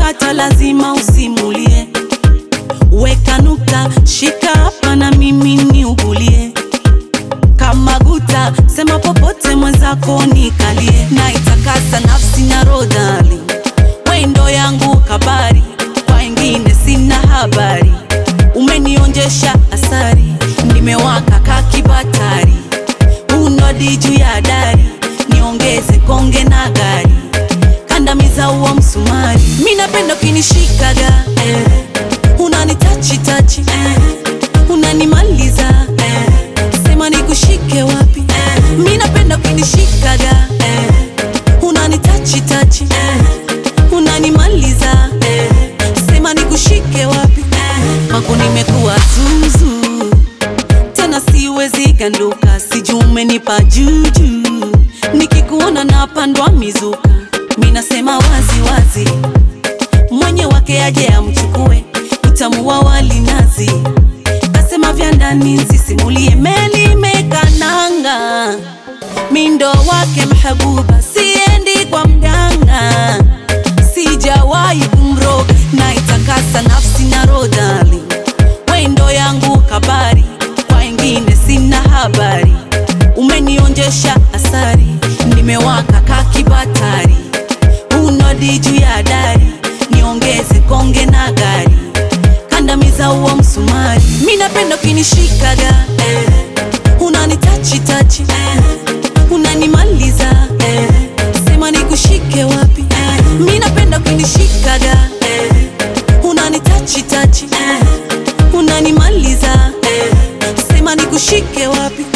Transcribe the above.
ukipata lazima usimulie. Weka nukta, shika hapa na mimi niugulie. Kama guta, sema popote mwenzako nikalie. Na itakasa nafsi na rodali, wendo yangu kabari, kwa wengine sina habari. Umenionjesha asari, nimewaka kakibatari, unodi juu ya dari, niongeze konge na gari, kandamiza huo msumari. Mi napenda ukinishikaga eh, unanitachi tachi eh, unanimaliza eh, sema nikushike wapi eh, mi napenda ukinishikaga eh, unanitachi tachi eh, unanimaliza eh, sema nikushike wapi eh, kwako nimekuwa zuzu tena siwezi ganduka, sijui umenipa juju, nikikuona napandwa mizuka, mi nasema wazi wazi, mwenye wake aje amchukue, utamu wa wali nazi, kasema vya ndani nsisimulie, meli mekananga, mindo wake mhabuba, siendi kwa mganga, sijawahi kumroga, na itakasa nafsi na rodali wendo yangu kabari, kwa wengine sina habari. Umenionjesha asari, nimewaka kakibatari, unodi juu ya dari, niongeze konge na gari, kandamiza huo msumari. Mi napenda ukinishikaga eh, unanitachi tachi eh, unanimaliza eh, sema nikushike wapi eh, mi napenda ukinishikaga eh, unanitachi tachi eh, unanimaliza eh, sema nikushike wapi